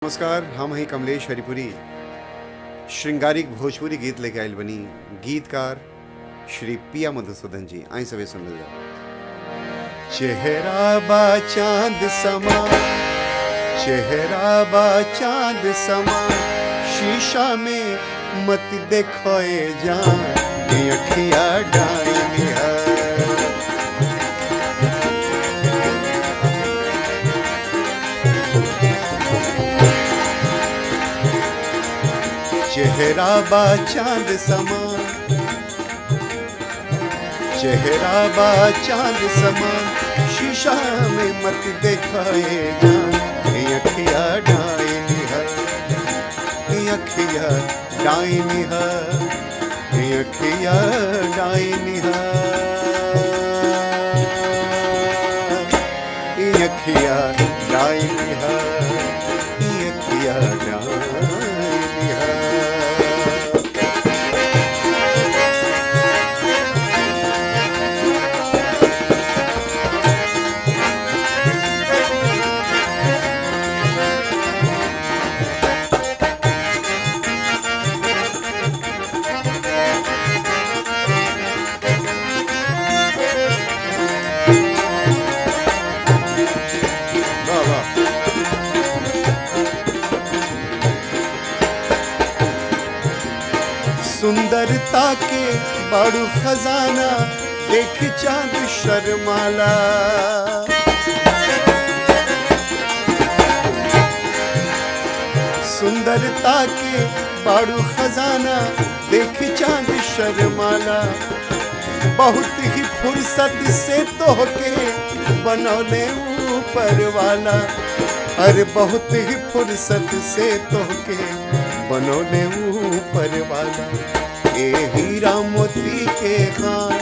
नमस्कार हम हैं कमलेश हरिपुरी श्रृंगारिक भोजपुरी गीत लेके आयल बनी गीतकार श्री पिया मधुसूदन जी आई सवे सुन लिया चेहरा बा चांद समा चेहरा बा चांद समा शीशा में मत देखो जान ये अखिया डायनी है चेहरा बा चांद समा चेहरा बा चांद समा शीशा में मत दिखाए जान ये अखिया डायनी है ये अखिया डायनी है ये अखिया डायनी है ये अखिया डायनी है ये अखिया डायनी है वाह वाह सुंदरता के बड़ू खजाना देख चांद शर्माला सुंदरता के बड़ू खजाना देख चांद शर्माला बहुत ही फुर्सत से तोहके बनौले ऊपर वाला अरे बहुत ही फुर्सत से तोहके बनौले ऊपर वाला ए हीरा मोती के खान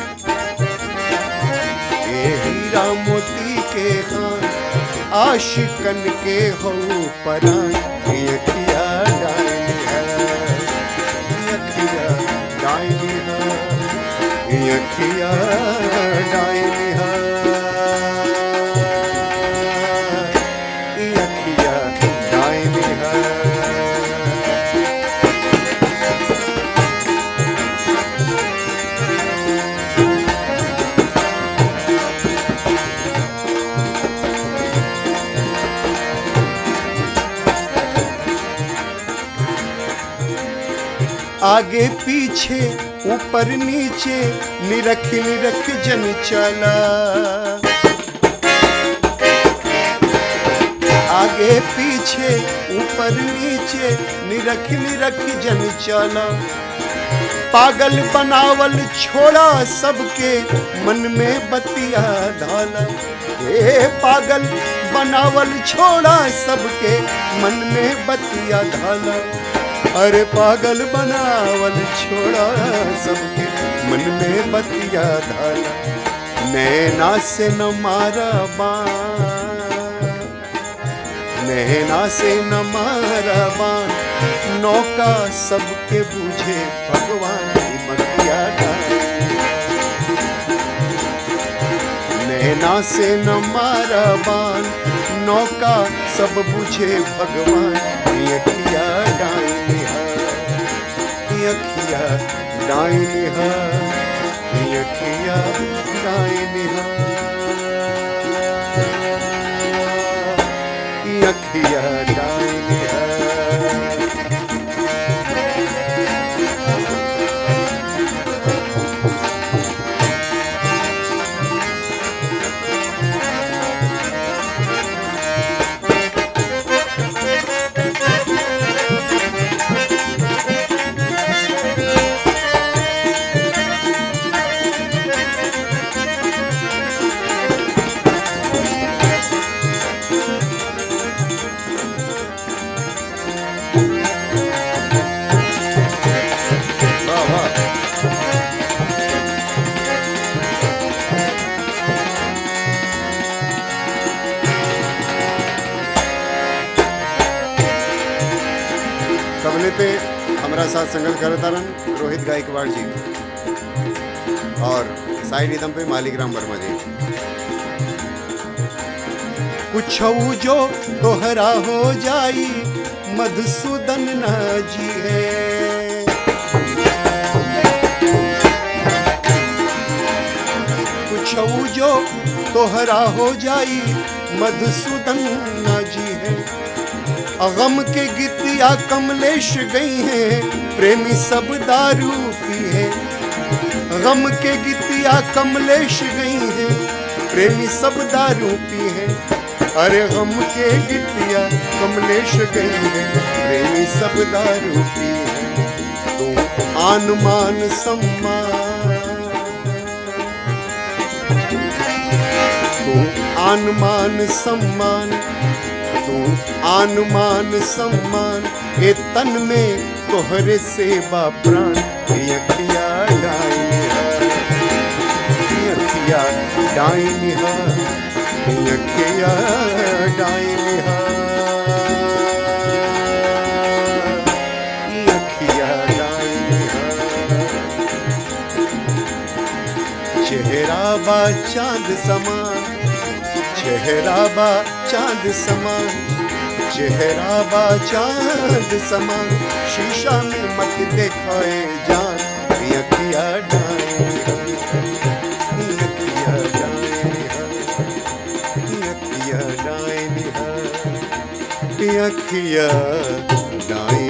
ए हीरा मोती के खान आशिकन के हो परान ये अखिया डायनी है ये अखिया डायनी है ये अखिया डायनी है ये अखिया डायनी है आगे पीछे ऊपर नीचे निरख निरख जन चला आगे पीछे ऊपर नीचे निरख निरख जन चला पागल बनावल छोड़ा सबके मन में बतिया डाला ए पागल बनावल छोड़ा सबके मन में बतिया डाला अरे पागल बनावल छोड़ा सबके मन में बतिया डाला नैना से न मारा बाण नैना से न मारा बाण नौका सबके बूझे भगवान की मतिया डाली नैना से न मारा बाण नौका सब बुझे भगवान ये अखिया डायनी है ये अखिया डायनी है ये अखिया डायनी है ये अखिया डायनी है वाह वाह तबले पे हमारा साथ संगत करता रहन रोहित गायकवाड़ जी और साइड रिदम पे मालिक राम वर्मा जी कुछ जो तोहरा हो जाई मधुसूदन ना जी है कुछ जो तोहरा हो जाई मधुसूदन ना जी है अगम के गीतिया कमलेश गई हैं प्रेमी सब दारू पी है गम के गीतिया कमलेश गई हैं प्रेमी सब दारू पी है अरे गम के गीतिया कमलेश गई हैं प्रेमी सब दारू पी है तू आन मान सम्मान तू आन मान सम्मान तू आन मान सम्मान ए तन में तोहरे सेवा प्राण ए अखिया डाइन अखिया डाइन अखिया डाइन अखिया डाइन चेहरा बा चांद समान चेहरा बा चांद समान चेहरा बा चांद समान शीशा में मत देखाए जान अखिया डाए अखिया डाए अखिया डाए अखिया डाए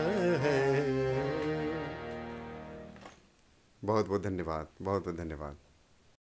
बहुत बहुत धन्यवाद बहुत बहुत धन्यवाद